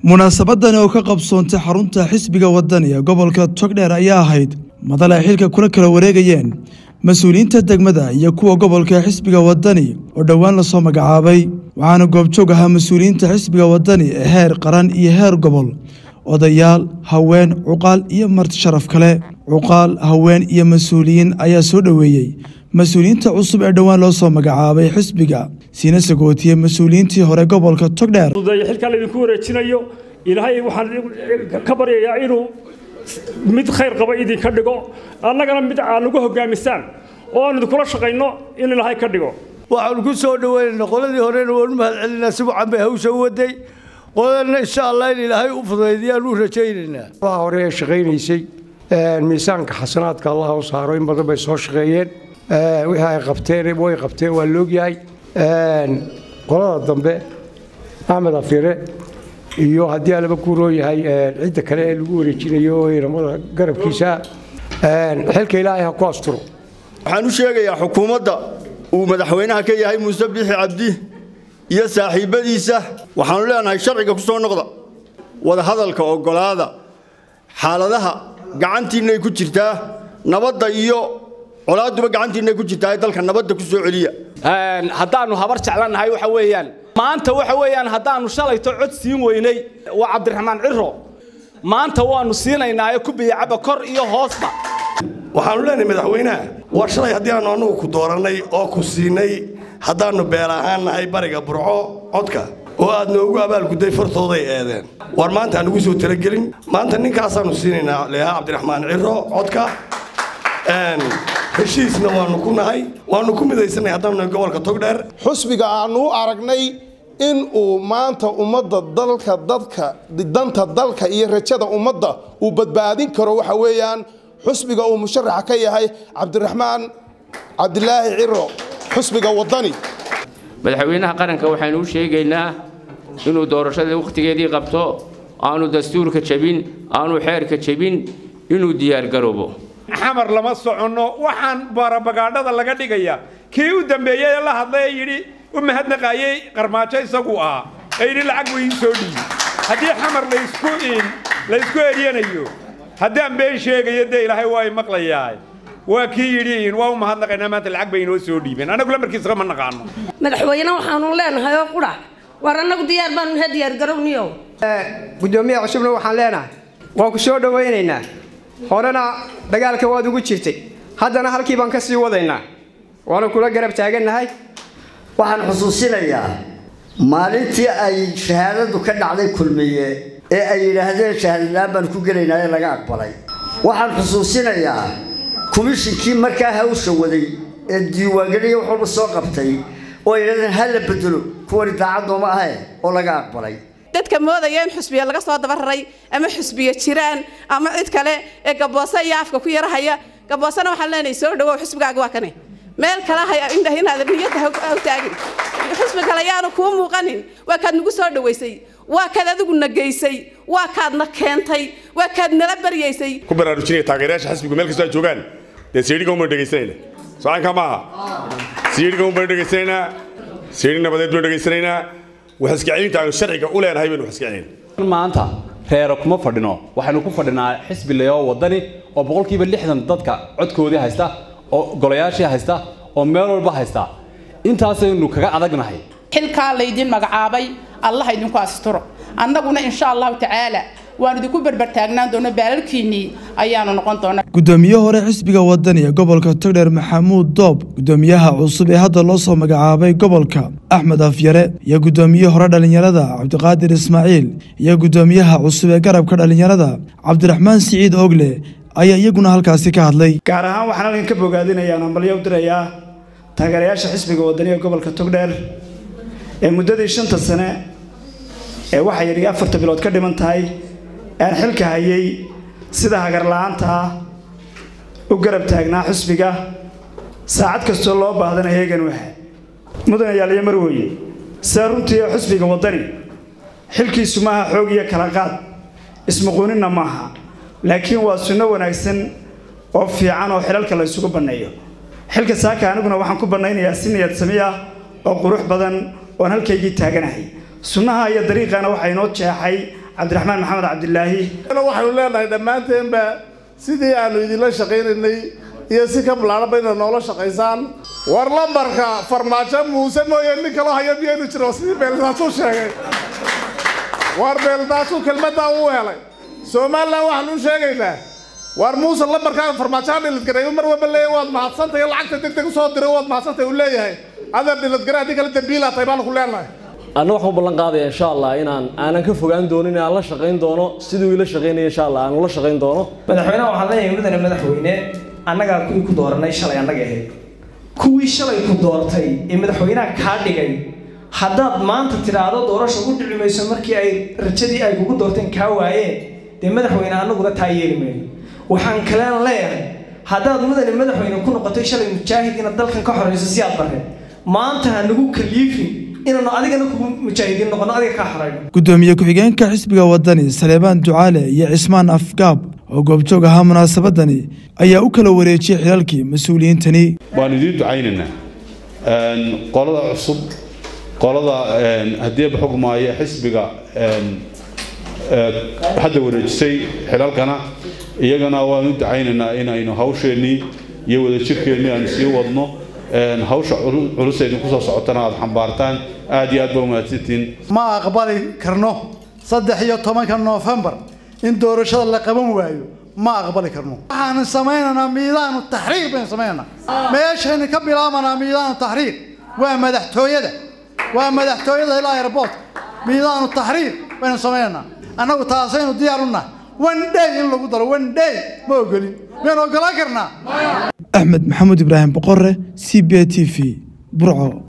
munaasabadan oo ka qabsoontay xarunta xisbiga wadani ee gobolka togdheer ayaa ahayd madal ay xilka kula kala wareegayeen mas-uuliyiinta degmada iyo kuwa gobolka xisbiga wadani oo dhowaan lasoo magacaabay waxaana goobjoog ahaa mas-uuliyiinta xisbiga wadani ee heer qaran iyo heer gobol odayaal haween cuqaal iyo marti sharaf kale cuqaal haween iyo mas-uuliyiin ayaa soo dhoweeyey mas-uuliyiinta cusub ee dhowaan loo soo magacaabay xisbiga siina sagootiye mas-uuliyiintii hore gobolka togdheer xilkaa laydinku wareejinayo ilaahay waxaan ka baryayaa inuu mid khayr qaba idinka dhigo annagana mid aan ugu hogaamisaan oo aan idinkula shaqayno in ilaahay ka dhigo waxaanu ku soo dhaweynaynaa qoladii horena waanu mahad celinaa si wacan bay hawsha u waday qoladana insha allah in ilaahay u fudaydiyaan u rajaynaynaa waa hore ee shaqaynaysay miisaanka xasanaadka allah u saaro in badan bay soo shaqeeyeen wixii ay qabteen way qabteen waa loogyahay qolada dambe axmed afire iyo haddii alaba ku rooyahay cidda kale ee lagu wareejinayo inamada garabkiisa xilka ilaahay ha ku asturo waxaan u sheegayaa xukuumadda uu madaxweynaha ka yahay muuse biixi cabdi iyo saaxiibbadiisa waxaanu leenahay sharciga ku soo noqda wadahadalka oggolaada xaaladaha gacantiinnay ku jirtaa nabadda iyo colaaduba gacantiinay ku jirtaa dalka nabadda ku soo celiya haddaannu habar jeclannahay waxa weeyaan maanta waxa weeyaan haddaannu shalayto cod siin weynay waa cabdiraxmaan ciro maanta waannu siinaynaayo kubiyacaba kor iyo hoosba waxaannu leenahay madaxweynaha war shalay haddii aanu annugu ku doorannay oo ku siinay haddaannu beel ahaan nahay bariga burco codka oo aad noogu abaalgudday fartooday eedeen war maanta aan ugu soo talagelin maanta ninkaasaannu siinaynaa leeha cabdiraxmaan ciro codka heshiisna waanu ku nahay waanu ku midaysanay haddaanu gobolka togdheer xusbiga aanu u aragnay in uu maanta ummadda dalka dadka danta dalka iyo rajada ummadda uu badbaadin karo waxa weeyaan xusbiga uu musharaxa ka yahay cabdiraxmaan cabdilaahi ciro xusbiga wadani madaxweynaha qaranka waxaynu u sheegaynaa inuu doorashadii wakhtigeedii qabto aanu dastuurka jebin aanu xeerka jebin inuu diyaargaroobo xamar lama soconno waxaan barabagaadhada laga dhigaya kii u dambeeyey ee la hadlay ee yidhi u mahadnaqaayey qarmaajo isagu ahaa ee yidhi lacag buu ii soo dhiibi haddii xamar laysku laysku eryanayo haddaan been sheegayo dee ilaahay waa i maqlayaa waa kii yidhi waa u mahadnaqaynaa maanta lacag bay inoo soo dhiibeen annagu lamarkiisa ma naqaano madaxweyne waxaanu leenahay oo qudha war annagu diyaar baanu nahay diyaargarowniyo guddoomiyaha cusubna waxaan leenahay waan ku soo dhowaynaynaa horena dagaalka waad ugu jirtay haddana halkii baan ka sii wadaynaa waanu kula garab taagannahay waxaan xusuusinayaa maalintii ay shahaadadu ka dhacday kulmiye ee ay yidhaahdeen shahaadadaan baan ku gelaynaa ee laga aqbalay waxaan xusuusinayaa komishinkii markaa hawsha waday ee diiwaangeliya wax walba soo qabtay oo yidhahdeen ha la bedelo kuwani daacaddooma ahe oo laga aqbalay dadka moodaya in xusbiya laga soo dabararay ama xusbiya jiraan ama cid kale ee gaboose iyo afka ku yarahaya gaboosena waxaan leenahay soo dhawow xusbigaaga waa kane meel kale haya indhah inaad niyadda ha taagin xusbi kale yaanu kuu muuqanin waa kaad nagu soo dhawaysay waa kaad adigu na geysay waa kaadna keentay waa kaad nala baryaysay ku baraarujinaya taageerayaasha xisbigu meel kastoo ay joogaan dee siidhiga umbaan dhegaysanayna socanka maaha siidhiga umbaan dhegaysanaynaa siidhi nabadeed baan dhegaysanaynaa waxaskiciinta aynu sharciga u leenahay baynu waxaskicinayn maanta reero kuma fadhino waxaynu ku fadhinaa xisbi leoo wadani oo boqolkiiba lixdan dadka codkoodii haysta oo golayaashii haysta oo meel walba haysta intaasaynu kaga adagnahay xilkaa laydin magacaabay allah idinku asturo annaguna insha allahu tacaala waan idinku berbertaagnaan doona baalalkiinnii ayaanu noqon doonaa gudoomiye hore xisbiga wadani ee gobolka togdheer maxamuud doob gudoomiyaha cusub ee hadda loo soo magacaabay gobolka axmed afyare iyo gudoomiye hore dhallinyarada cabdiqaadir ismaaciil iyo gudoomiyaha cusub ee garabka dhallinyarada cabdiraxmaan siciid ogle ayaa iyaguna halkaasi ka hadlay gaar ahaan waxaan halkan ka bogaadinayaa nambalyo u dirayaa taageerayaasha xisbiga wadani ee gobolka togdheer ee muddadii shanta sane ee waxay yidhi afarta bilood ka dhiman tahay aan xilka hayay sida hagarla-aanta ah u garab taagnaa xusbiga saacad kastoo loo baahdana heegan waxa mudane yaaliyo marweye sidaa runtii ee xusbiga waddani xilkiisu maaha xoog iyo kala qaad ismuquuninna maaha laakiin waa sunno wanaagsan oo fiican oo xilalka la ysugu banneeyo xilka saaka aniguna waxaan ku bannaynayaa si niyad sami ah oo qurux badan oon halkaygii taaganahay sunnaha iyo dariiqana waxaa inoo jeexay cabdiraxmaan maxamed cabdilaahi waxaynu leenahay dhammaanteenba sidii aanu idinla shaqaynaynay iyo si ka bilaadhanba inaad noola shaqaysaan war lambarka farmaajo muuse mooye nin kaloo haya miyaynu jiro sidii beeldaasuu sheegay war beeldaasuu kelmaddaa uu helay somalilan waxaanu u sheegaynaa war muuse lambarkaaga farmaajoha dhilidgareeyo mar walba leeyahay waad mahadsantahay lacagta deg deg usoo diray waad mahadsantahay uu leeyahay adeer dhilidgare haddii kale dambiilaa tahay baanu ku leenahay anna waxaan u ballan qaadaya insha allah inaan aanan ka fogaan doonin aan la shaqayn doono siduu ila shaqaynaya insha allah aan ula shaqayn doono madaxweynaha waxaan leeyahay mudane madaxweyne annagaa kuwii ku dooranay shalay annaga ahayd kuwii shalay ku doortay ee madaxweynaha kaa dhigay haddaad maanta tidhaahdo doorasha u dhici mayso markii ay rajadii ay kugu doorteen kaa waayeen dee madaxweyne annaguna taa yeeli mayno waxaan kaleen leeyahay haddaad mudane madaxweyne ku noqotay shalay mujaahid inaad dalkan ka xorayso si aad barreed maanta ha nagu kaliifin inaanu adigana kugu mujaahidiin noqono adiga kaa xorayno gudoomiye ku-xigeenka xisbiga wadani saleebaan ducaale iyo cismaan afgaab oo goobjoog ahaa munaasabadani ayaa u kala wareejiyey xilalkii mas-uuliyiintani waan idiin ducaynaynaa qolada cusub qolada haddii ba xugmaayo xisbiga hadda wareejisay xilalkana iyagana waan u ducaynaynaa inaynu hawsheennii iyo wadajirkeennii aanu sii wadno hawsha culus ee idinku soo socotana aad xambaartaan aad iyo aad ba umahadsantihiin ma aqbali karno saddex iyo tobanka noofembar in doorashada la qaban waayo ma aqbali karno waxaanu samaynaynaa miidaanu taxriiq baynu samaynaynaa meeshaynu ka bilaabanaa miidaanu taxriiq waa madaxtooyada waa madaxtooyada ilaa airboortka miidaanu taxriiq baynu samaynaynaa annagu taasaynu diyaar u nahay one day in lagu daro one day ma ogolin miyaan ogolaan karnaa axmed maxamuud ibraahim boqore c b t v burco